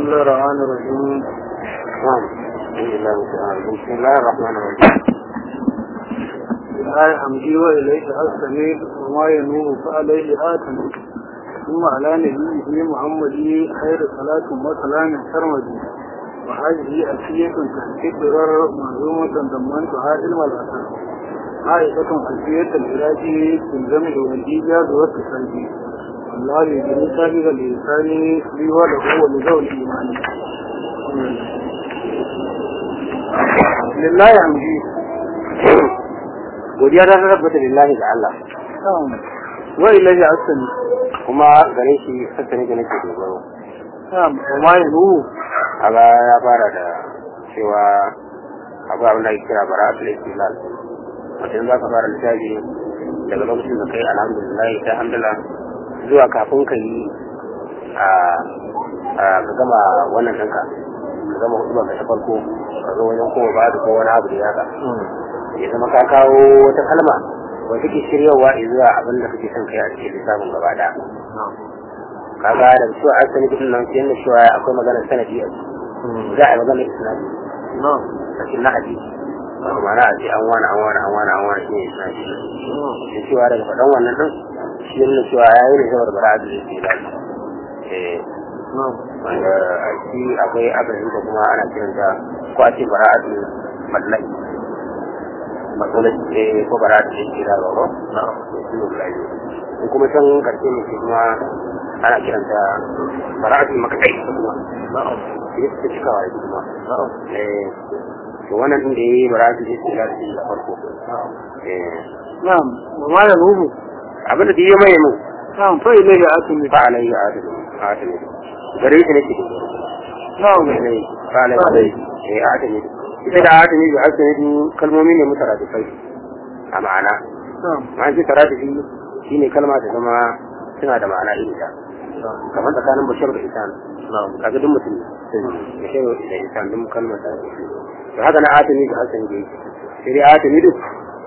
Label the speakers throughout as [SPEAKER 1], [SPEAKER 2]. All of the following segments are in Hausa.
[SPEAKER 1] الله الرحمن الرحيم
[SPEAKER 2] نعم بسم الله الرحمن الرحيم
[SPEAKER 1] آية حمدي وإليه أستمير وما ينوه فعليه آتم ثم على نبيه محمد خير صلاة وسلام سرمدي وهذه أسية تحقيق ضرر منظومة ضمنتها علم الأثر عائشة أسية العلاج في الجمع والإيجاز والتسليم الله يجري سابق الإنسان لي وله ولذوي الإيمان لله يمجي
[SPEAKER 2] godiya ta tabbata lillahi ga Allah
[SPEAKER 1] وإليه أستمير
[SPEAKER 2] kuma gare shi sassa ne da nake dogaro
[SPEAKER 1] نعم وما ينوه
[SPEAKER 2] kaga ya fara da cewa abu abin da ake kira bara'atul istilal wato in za ka fara littafi daga lokacin da kai alhamdulillah ta hamdala zuwa kafin ka yi a ka gama wannan ɗinka ka gama hudu ka ta farko ka zo wajen kowa ba da ko wani abu da yaka ya zama ka kawo wata kalma wata ke shiryawa zuwa abin da kake son kai a cikin lissafin gaba ɗaya kaga da cewa an sani kudin nan sai da cewa akwai magana sanadi a ciki za a yi magana isnadi
[SPEAKER 1] نعم
[SPEAKER 2] cikin na hadisi wato ma'ana a ce an wani an wani an wani an wani shi ne isnadi da cewa daga faɗan wannan din shi ne cewa ya yi ne saboda bara a zai ce lafi eh
[SPEAKER 1] نعم
[SPEAKER 2] wanda a ciki akwai akasin da kuma ana kiranta ko a ce bara a zai mallaki matsalai eh ko bara a zai ce lafi ko na'am shi ne guda biyu in kuma can karshe ne shi kuma ana kiranta bara'atul makatai kuma na'am shi ta cikawa da kuma na'am eh to wannan din da yayi bara'atul istila da shi da farko eh
[SPEAKER 1] نعم وما ينوه
[SPEAKER 2] abin da duk ya mai mun
[SPEAKER 1] نعم فإليه أستمير
[SPEAKER 2] fa alayhi adalu adalu gare shi nake da
[SPEAKER 1] نعم
[SPEAKER 2] ne fa alayhi eh adalu ita da adalu da adalu kalmomi ne mutaradifai a ma'ana
[SPEAKER 1] نعم
[SPEAKER 2] ma'an ce taradifi shine kalma da zama suna da ma'ana iri ta kamar tsakanin bashar da isan kaga duk mutum bashar da isan duk kalmar da to haka na atami da hasani da yake sai dai atami duk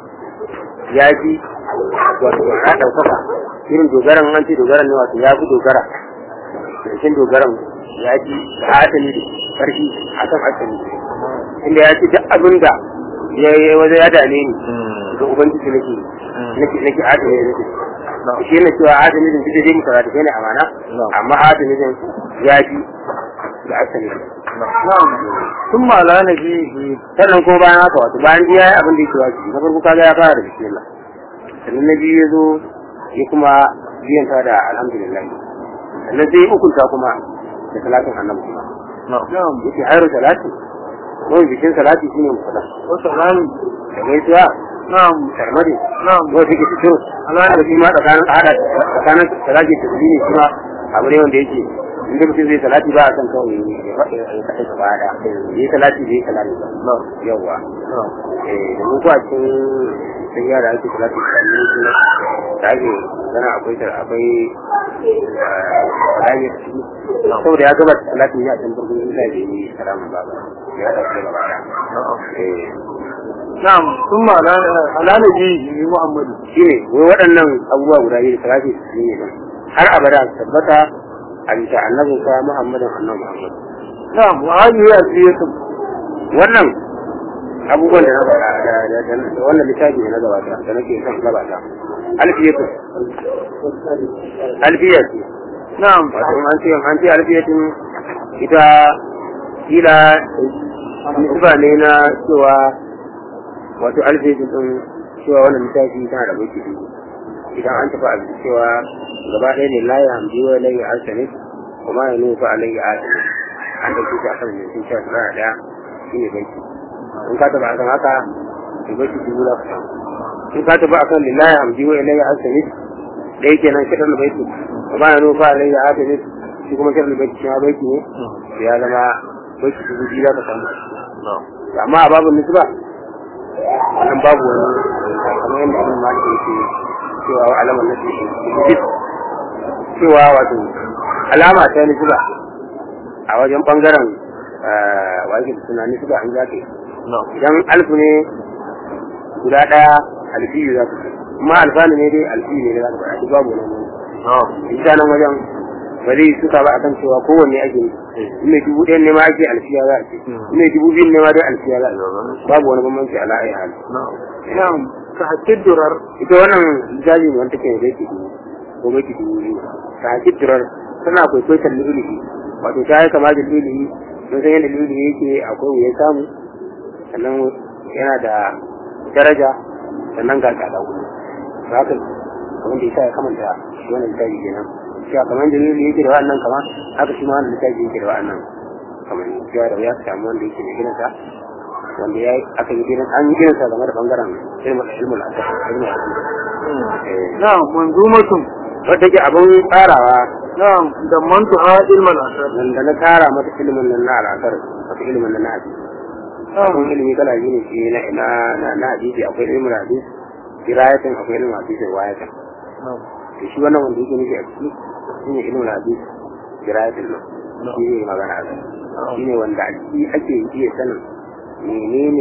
[SPEAKER 2] ya fi wato na ɗaukaka irin dogaran an ce dogaran ne wato ya fi dogara cikin dogaran ya fi da atami da ƙarfi a kan atami inda ya ce duk abin da ya yi wajen ya dame ni ga ubangiji nake nake nake atami da nake shi ne cewa adami din duk dai mutaradi ne amana amma adami din ya fi da asali
[SPEAKER 1] نعم ثم على نبيه
[SPEAKER 2] sannan ko bayan haka wato bayan ya yi abin da yake wajibi na farko kaga ya fara da bismillah sannan na biyu ya zo ya kuma biyan ta da alhamdulillah sannan sai ya ukunta kuma da salatin annabi kuma
[SPEAKER 1] نعم
[SPEAKER 2] yake hayar salati ko bikin salati shine musala
[SPEAKER 1] وسلام
[SPEAKER 2] da gaisuwa
[SPEAKER 1] نعم
[SPEAKER 2] sarmadi
[SPEAKER 1] نعم
[SPEAKER 2] ko take fito Allah da shi ma tsakanin hada tsakanin salati da tasbihi kuma abu ne wanda yake inda mutum zai salati ba a san kawai ya faɗi ya kaɗai ka bada yi salati zai salati ba yawa eh da mun ko a cikin sayya da ake salati da ne kuma da ake gana akwai ta akwai rayuwar ciki saboda ya gaba salati ne a cikin burgun isa da yi salamun baba ya da shi gaba da eh
[SPEAKER 1] نعم ثم على على نبيه محمد
[SPEAKER 2] shi ne wai waɗannan abubuwa guda biyu da salafi su ne nan har abada su tabbata a bisa annabin sa muhammadin annabi muhammad
[SPEAKER 1] نعم وهذه أسية
[SPEAKER 2] wannan abubuwan da na faɗa da da da wannan littafi da na gabata da nake son gabata alfiyatu alfiyatu
[SPEAKER 1] نعم
[SPEAKER 2] wato in an ce an ce alfiyatun ita kila nisba ne na cewa wato alfiyatun din cewa wannan littafi tana da mulki biyu idan an tafi a cewa gaba ɗaya ne layi hamdi wa layi arsani kuma ya nufa a layi arsani an ɗauki shi a kan mai sun cewa suna ɗaya shi ne banki in ka tafi a kan haka to banki dubu za ka samu in ka tafi a kan lillahi hamdi wa layi arsani ɗaya kenan kiɗan da baiti kuma ya nufa a layi arsani shi kuma kiɗan da baiti shi ma baiti ne ya zama baiti dubu biyu za ka samu amma a babu nisba wannan babu wani kamar yadda abin ma ke ce cewa wa alamar na ce cewa wato alama ta nisba a wajen bangaren wajen suna nisba an za ka idan alfu ne guda ɗaya alfiyu za ka ce kuma alfanu ne dai alfiyu ne za ka faɗa duk babu wani ita nan wajen ba zai suka ba akan cewa kowanne ake yi in mai dubu ɗaya ne ma ake alfiya za a ce in mai dubu biyu ne ma dai alfiya za a ce babu wani bambanci ala ayi hali
[SPEAKER 1] na'am ka hakkin durar
[SPEAKER 2] ita wannan jali ne wanda take da yake dubu ko mai dubu biyu ta haƙi durar tana kwaikwaitar lilihi wato ta yi kama da lilihi mun san yadda lilihi yake akwai wuyan samu sannan yana da daraja sannan ga tsada wuri ba haka kamar da yasa ya kamanta shi wannan littafi kenan cewa kamar da lilihi yake da wa'annan kama haka shi ma wannan littafi yake da wa'annan kamar cewa da ya samu wanda yake da gidansa wanda ya aka yi gidan an yi gidansa game da bangaren ilmul ilmul asar ilmul asar
[SPEAKER 1] na'am manzumatun
[SPEAKER 2] wadda ke abin tsarawa
[SPEAKER 1] na'am da mantuha ilmal asar
[SPEAKER 2] nan da na tara mata ilimin nan na al'asar wata ilimin nan na hadisi akwai ilimi kala biyu ne shi na na na na hadisi akwai ilimin hadisi kirayatin akwai ilimin hadisi riwayatin to shi wannan wanda yake nufi a ciki shi ne ilimin hadisi kirayatin nan shi ne magana a kai shi ne wanda a ciki ake iya sanin menene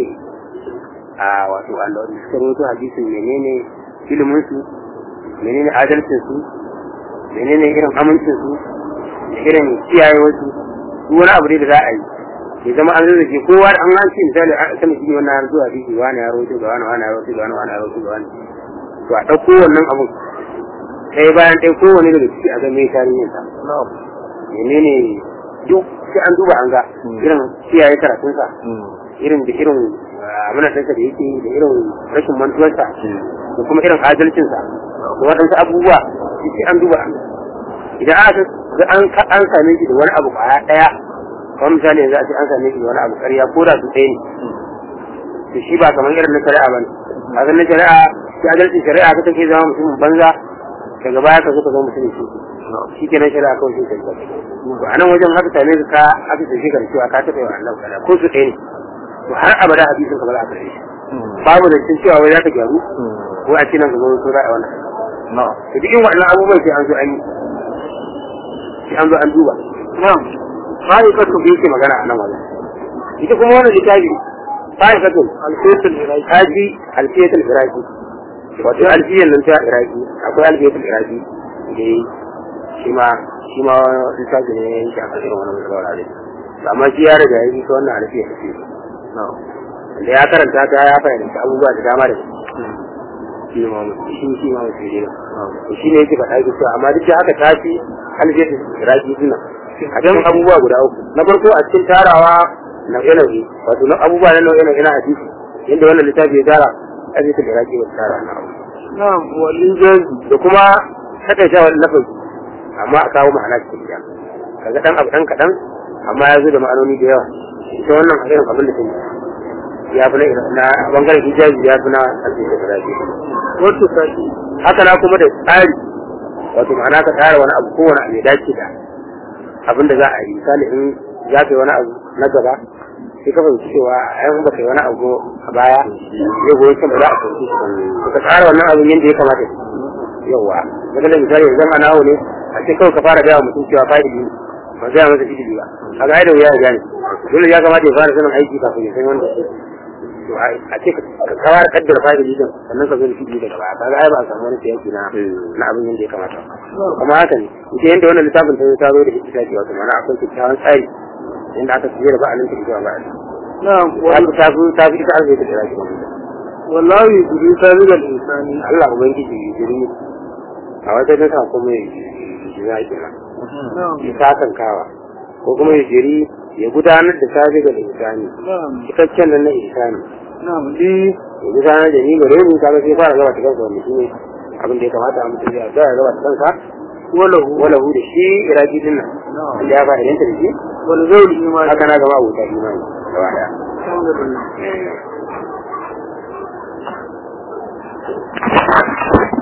[SPEAKER 2] a wato wanda wanda suka rawaito hadisin menene ilimin su menene adalcin su menene irin amincin su da irin kiyayewar su duk wani abu dai da za a yi ya zama an zai kowa an an ce misali a sama shi wannan har zuwa biki wani ya rawaito ga wani wani ya rawaito ga wani wani ya rawaito ga wani to a ɗauko wannan abun ɗaya bayan ɗaya kowane daga ciki a ga mai tarihin sa menene duk sai an duba an ga irin kiyaye karatunsa irin da irin amanarsa da yake da irin rashin mantuwarsa da kuma irin adalcinsa da waɗansu abubuwa sai an duba an idan aka ga an an same shi da wani abu kwaya ɗaya kamar misali yanzu a ce an same shi da wani abu ƙarya ko da su ɗaya ne to shi ba kamar irin na shari'a ba ne a na shari'a shi adalcin shari'a ka take zama mutumin banza daga baya ka zo ka zama mutumin shi shi kenan shari'a kawai shi ta to a nan wajen haka same ka aka tafi ka da cewa ka taɓa yawa Allah kada ko su ɗaya ne to har abada hadisin ka ba za a karɓe shi babu da cin cewa wai za ka gyaru ko a ce nan ka zo so za a wannan to duk waɗannan abubuwan sai an zo an yi sai an zo an duba
[SPEAKER 1] na'am
[SPEAKER 2] ma'aikatu da yake magana a nan wajen ita kuma wannan littafi ma'aikatu
[SPEAKER 1] alfetul iraki
[SPEAKER 2] haji alfiyatul iraki wato alfiyan nan ta iraki akwai alfiyatul iraki da yi shi ma shi ma littafi ne ya yanke a kan irin wannan musulawar alai amma shi ya riga ya yi ta wannan alfiyar ce da ya karanta ta ya fahimci abubuwa da dama da shi ma shi shi ma mutum ne to shi ne yake faɗa yake cewa amma duk da haka ta fi alfiyatul iraki dinnan a cikin abubuwa guda uku na farko a cikin tarawa nau'e-nau'e wato na abubuwa na nau'e-nau'e na hadisi yadda wannan littafi ya tara hadisi da raki wata tara na abu
[SPEAKER 1] na'am walin jazi
[SPEAKER 2] da kuma takaita wani lafazi amma a kawo ma'ana cikin gida kaga dan abu dan kaɗan amma ya zo da ma'anoni da yawa ita wannan a irin abin da sun ya fi na na bangaren hijabi ya fi na hadisi da raki
[SPEAKER 1] wato saki
[SPEAKER 2] haka na kuma da tsari wato ma'ana ka tsara wani abu kowane abu ya dace da abin da za a yi misali in za ka yi wani abu na gaba sai ka fahimci cewa ai ba kai wani abu a baya zai goyi kan ba za a fahimci shi ba ka tsara wannan abin yadda ya kamata yawa daga da misali yanzu a nawo ne a ce kawai ka fara gaya mutum cewa fa'idi ne ba gaya masa idili ba a ga da wuya ya gane dole ya kamata ya fara sanin aiki kafin ya san wanda to a ce ka kawar kaddara fa'idi din sannan ka zo da fili daga baya kaga ai ba a samu wani siyaki na na abin yadda ya kamata kuma haka ne ita yadda wannan littafin ta ta zo da ita ce wato mana akwai kyakkyawan tsari inda aka fiye da ba'alin ta zuwa ba'alin
[SPEAKER 1] na'am
[SPEAKER 2] wani ta fi ta fi ita arziki da zaki
[SPEAKER 1] wallahi yuri sabiqal insani
[SPEAKER 2] Allah ubangiji ya jiri a wata ta sa kuma ya jiri a kira
[SPEAKER 1] na'am
[SPEAKER 2] ya sakan kawa ko kuma ya jiri ya gudanar da sabi ga insani
[SPEAKER 1] na'am
[SPEAKER 2] cikakken nan na insani
[SPEAKER 1] na'am li
[SPEAKER 2] ya gudanar da ni gare ni kaga sai fara gaba ta kansa wanda shine abin da ya kamata a mutum ya ga ya gaba ta kansa
[SPEAKER 1] walahu
[SPEAKER 2] wala hu da shi iraki din nan
[SPEAKER 1] na'am
[SPEAKER 2] da ya ba da da shi
[SPEAKER 1] wal zawli imani
[SPEAKER 2] haka na gaba abuta imani gaba daya
[SPEAKER 1] alhamdulillah
[SPEAKER 2] Eh.